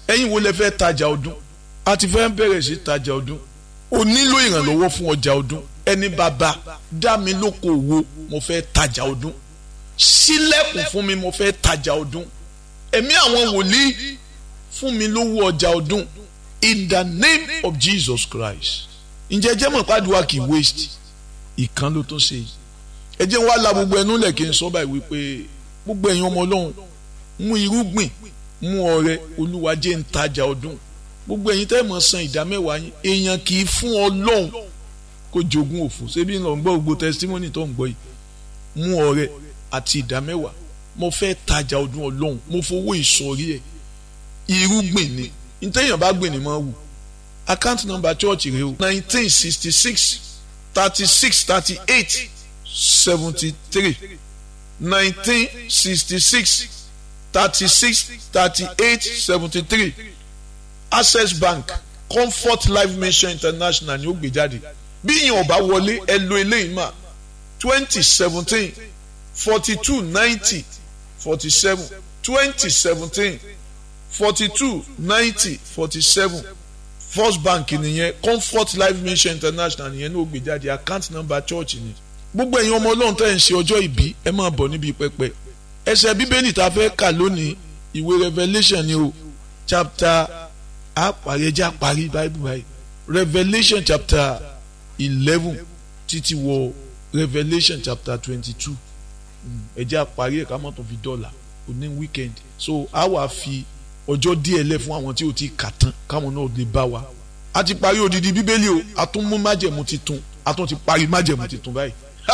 ẹ̀yin wo lẹ fẹ́ tajà ọdún a ti fẹ́ bẹ̀rẹ̀ sí tajà ọdún o nílò ìrànlọ́wọ́ fún ọjà ọdún ẹni bàbá dá mi lókòwò mo fẹ́ tajà ọdún sílẹ̀kùn fún mi mo fẹ́ tajà ọdún ẹ̀mí àwọn wòlíì fún mi lówó ọjà ọdún in the name of Jesus Christ ǹjẹ́ jẹ́ mọ̀ pàdùwà kì í waste ìkan ló tó ṣe yìí ẹ jẹ́ wá la gbogbo ẹnu lẹ̀ kí n sọ báyìí wípé gbogbo ẹ̀yin ọmọ ọlọ́run mú irúgbìn mú ọrẹ olúwa jẹ́ ń tajà ọdún gbogbo ẹ̀yin tẹ́ mọ̀ san ìdá mẹ́wàá yín èèyàn kì í fún ọlọ́run kó jogún òfò ṣébí ń lọ gbọ́ gbogbo testimony tó ń gbọ́ yìí mú ọrẹ àti ìdá mẹ́wàá mo fẹ́ tajà ọdún ọlọ́run mo fowó ìsọ̀rí ẹ̀ irúgbìn ni ntẹ́yìn bá gbìn ní mọ́ wù account number church rẹ o nineteen sixty six thirty six thirty eight seventy three nineteen sixty six thirty six thirty eight seventy three access bank comfort life mission international ni ó gbé jáde bí yìnyín ọba wọlé ẹ lo eléyìí mà twenty seventeen forty two ninety forty seven twenty seventeen forty two ninety forty seven first bank nìyẹn comfort life mission international nìyẹn ní ó gbé jáde account number church ni gbogbo ẹ̀yin ọmọ ọlọ́run tẹ́ ẹ̀ ń ṣe ọjọ́ ìbí ẹ máa bọ̀ níbi pẹpẹ ẹsẹ̀ bíbélì tá a fẹ́ kà lónìí ìwé revelation ni o chapter àparí ẹjẹ́ àparí bible báyìí revelation chapter eleven títí wọ revelation chapter twenty two ẹjẹ́ àparí ẹ̀ka mọ́tò fi dọ́là òní weekend so a wà fi ọjọ́ díẹ̀ lẹ̀ fún àwọn tí o ti kà tán káwọn náà lè bá wa a ti parí odidi bíbélì o a tún mú májẹ̀mú titun a tún ti parí májẹ̀mú titun báyìí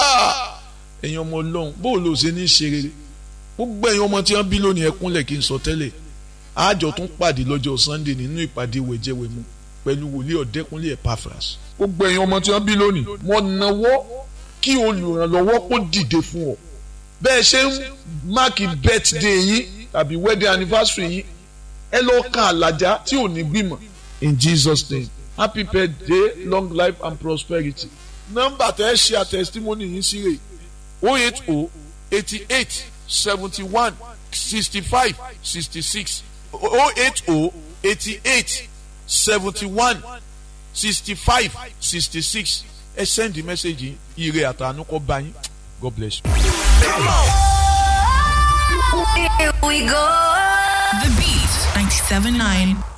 ẹ̀yin ọmọ ọlọ́run bóò ló ṣe ní ṣe rere gbogbo ẹ̀yin ọmọ tí wọ́n bí lónìí ẹkúnlẹ̀ kí n sọ tẹ́lẹ̀ àjọ tún pàdé lọ́jọ́ sunday nínú ìpàdé wẹ̀jẹ̀wẹ̀mu pẹ̀lú wòlíì ọ̀dẹ́kúnlé epaphras gbogbo ẹ̀yin ọmọ tí wọ́n bí lónìí wọ́n náwó kí olùrànlọ́wọ́ kó dìde fún ọ bẹ́ẹ̀ ṣe ń máàkì birthday yín tàbí wedding anniversary yín ẹ lọ kan àlàjá tí ò ní gbìmọ̀ in jesus name happy birthday long life and prosperity nọ́mbà tẹ́ ẹ ṣe àtẹ̀sítímọ́nì yín sí rè o eight o eighty eight seventy one sixty five sixty six o eight o eighty eight seventy one sixty five sixty six ẹ send message yìí ire àtàánú kọ́ bá yín god bless you. Here we go. The Beat 97.9